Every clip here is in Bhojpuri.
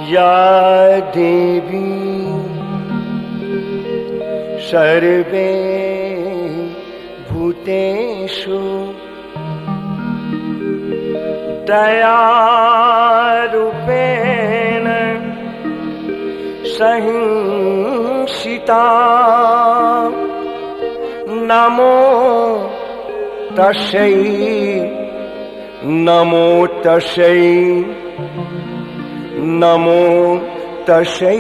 या देवी सर्वे भूतेषु दयारूपेण सहिंसिता नमो तस्यै नमो तस्यै नमो तस्यै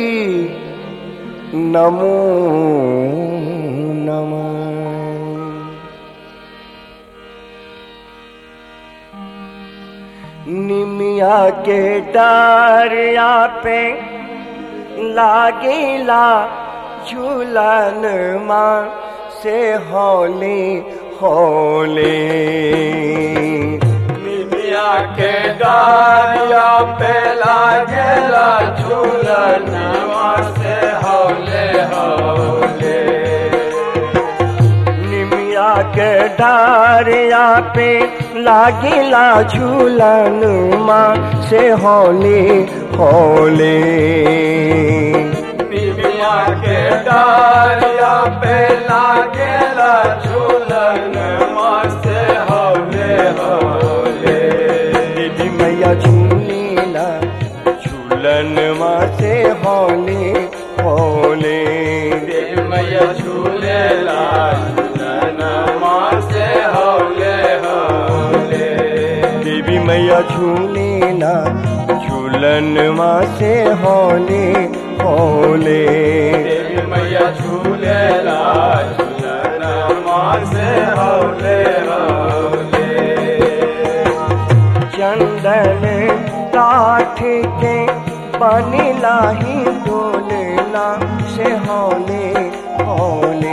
नमो नमः निमिया के डारिया पे लागेला झूलन माँ से होले होले निमिया के डारिया पे लागेला झूलन से हौले हौले निमिया के डारिया पे लागेला झूलन माँ से होले होले निमिया के डारिया पे लागेला झूलन से हौले हौले देवी मैया झूलेला झूलन माँ से होले होले मैया झूलेला झूलन से हौले हौले देवी मैया झूलेला झूलन माँ से होले होले देवी मैया झूलेला झूलन से हौले हौले चंदन काठ के बनिला ही डोलना से होले होले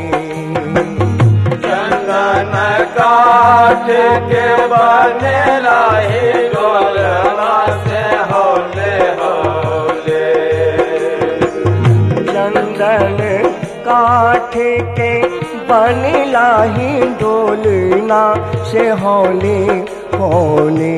चंदन काट के बनेला ही डोलना से हौले हौले चंदन काठ के बनिला ही डोलना से होले होले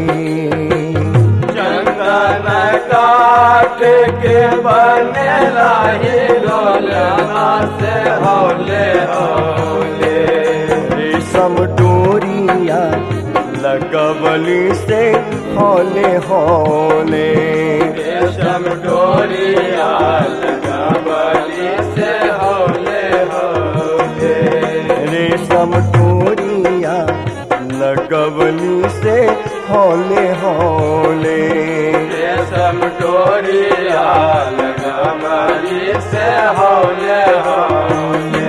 चंदन काट के बनेला ही डोलना से हौले हौले रेशम डोरिया लगवली से होले होले रेशम डोरिया लगा बली से हौले हौले रेशम डोरिया लगवली से होले होले रेशम डोरिया लगा बली से हौले हौले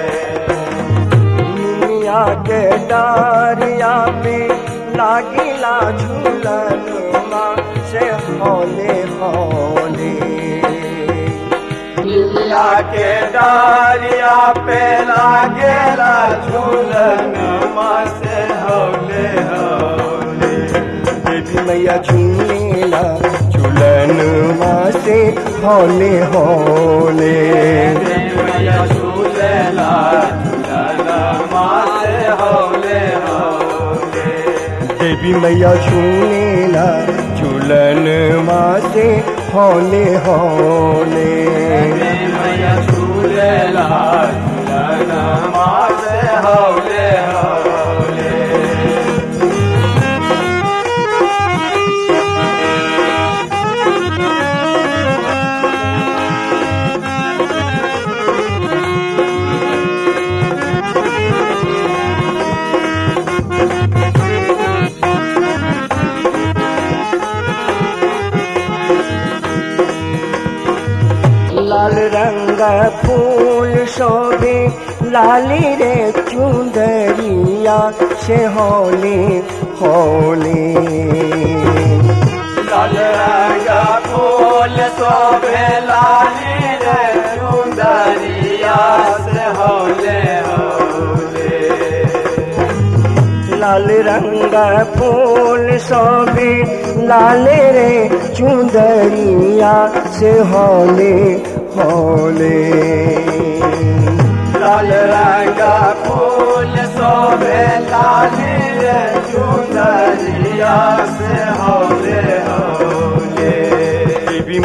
दुनिया के डारिया पे लागिला झूलन माँ से होले होले दुनिया के डारिया पे लागेला झूलन माँ से हौले हौले देवी मैया झूलेला झूलन माँ से होले होले मैया झूलेला झूलन माँ से हौले हौले देवी मैया झूलेला झूलन माँ से होले होले मैया झूलेला झूलन माँ से हौले हौले लाल रंग फूल शोभे लाली रे चुंदरिया से होले होले लाल रंगा फूल शोभे लाली रे सुंदरिया से हौले हौले लाल रंग फूल शोभे लाल रे चुंदरिया से होले होले लाल रंगा फूल शोभे लाली रे चुंदरिया से हौले हौले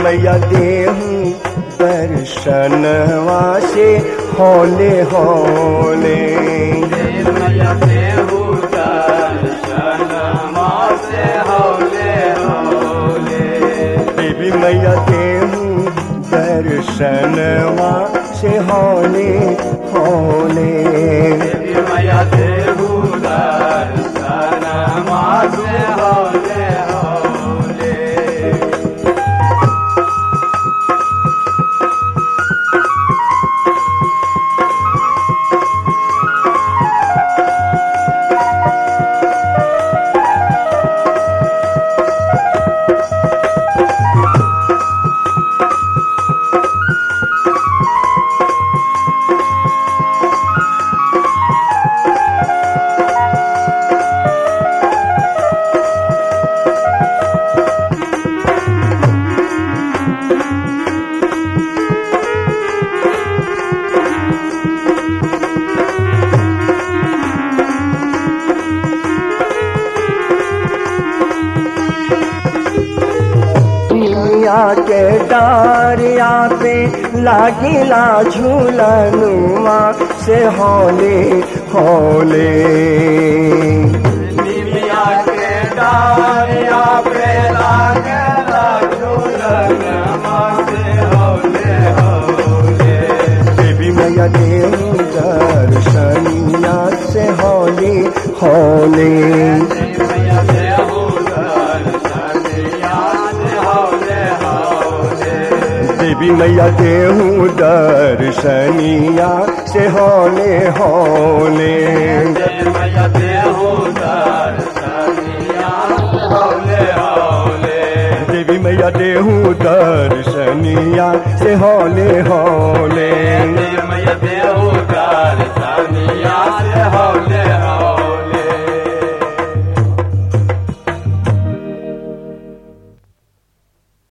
मैया देहूँ दर्शनवा से होले होले मैया देहु दर्शन मासे हौले हौले देवी मैया देहूँ दर्शनवा से होले होले देवी मैया देहु दर्शन मासे हौले हौले दुनिया के डारिया पे लागिला झूलनुमा से होले होले निमिया के डारिया पे लागला झूलन मासे हौले हौले देवी मैया देव दर्शनिया से होले होले मैया देहु दर्शन याद हौले हौले देवी मैया देव दर्शनिया से होले होले मैया देहु दर्शन याद हौले हौले देवी मैया देहू दर्शनिया से होले हो